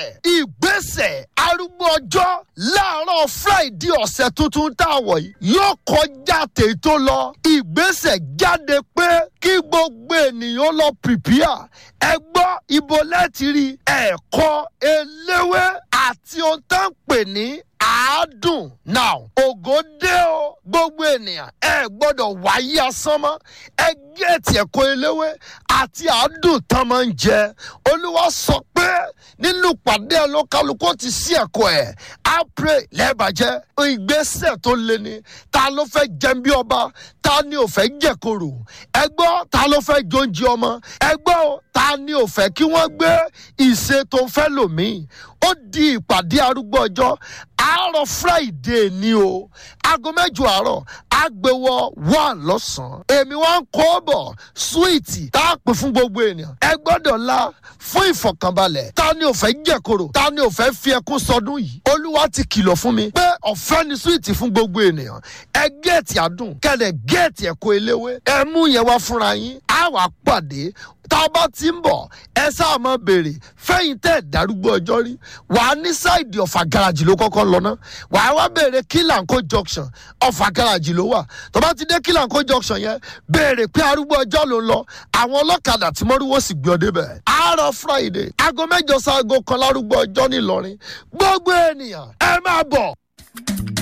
ìgbésẹ̀ ìgbésẹ̀ arúgbó ọjọ́ láàárọ̀ friday ọ̀sẹ̀ tuntun tá a wọ̀ yìí yóò kọjá tètò lọ ìgbésẹ̀ jáde pé kí gbogbo ènìyàn lọ pìpìà ẹ gbọ́ ibo lẹ́tì rí ẹ̀kọ́ eléwé àti ohun tó ń pè ní àádùn now ògo dé o gbogbo ènìyàn ẹ gbọ́dọ̀ wáyé asán mọ́ ẹ gẹ̀ẹ́tì ẹ̀kọ́ eléwé àti àádùn tán máa ń jẹ olúwa sọ pé nínú pàdé olókàlùkù ti sí ẹ̀kọ́ ẹ̀ á pray lẹ́ẹ̀bàjẹ́ ìgbésẹ̀ tó le ni ta ló fẹ́ jẹun bí ọba ta ni ò fẹ́ jẹ̀kọ̀rò ẹ gbọ́ ta ló fẹ́ jóúnjẹ ọmọ ẹ gbọ́ ta ni ò fẹ́ kí wọ́n gbé ìṣe tó fẹ́ lòmíì ó di ìpàdé arúgbó ọjọ́ àárọ̀ friday ni o aago mẹ́jọ àárọ̀ àgbẹ̀wọ̀ one lọ́sàn-án èmi wá ń kó bọ̀ súwìtì tá a pè fún gbogbo ènìyàn ẹ gbọ́dọ̀ la fún ìfọ̀kànbalẹ̀ ta ni ò fẹ́ jẹ̀kọ̀rọ̀ ta ni ò fẹ́ fi ẹkún sọdún yìí olúwa ti kìlọ̀ fún mi pé ọ̀fẹ́ ni súwìtì fún gbogbo ènìyàn ẹ géètì àdùn kẹ́lẹ̀ géètì ẹ̀kọ́ eléwé ẹ mú yẹn wá fúnra yín á wàá pàdé tá a bá ti ń bọ̀ ẹ sáà máa béèrè fẹ́yìn tẹ́ ẹ̀ darúgbó ọjọ́ rí wàá ní sáìdì ọ̀fà gáràjì ló kọ́kọ́ lọ náà wàá wá béèrè kílànkó junction ọ̀fà gáràjì ló wà tó bá ti dé kílànkó junction yẹn béèrè pé arúgbó ọjọ́ ló ń lọ àwọn ọlọ́kadà tí mọ́rúwó sì gbé ọ débẹ̀ àárọ̀ friday aago mẹ́jọ sáago kan lárúgbó ọjọ́ ńìlọrin gbogbo ènìyàn ẹ máa bọ̀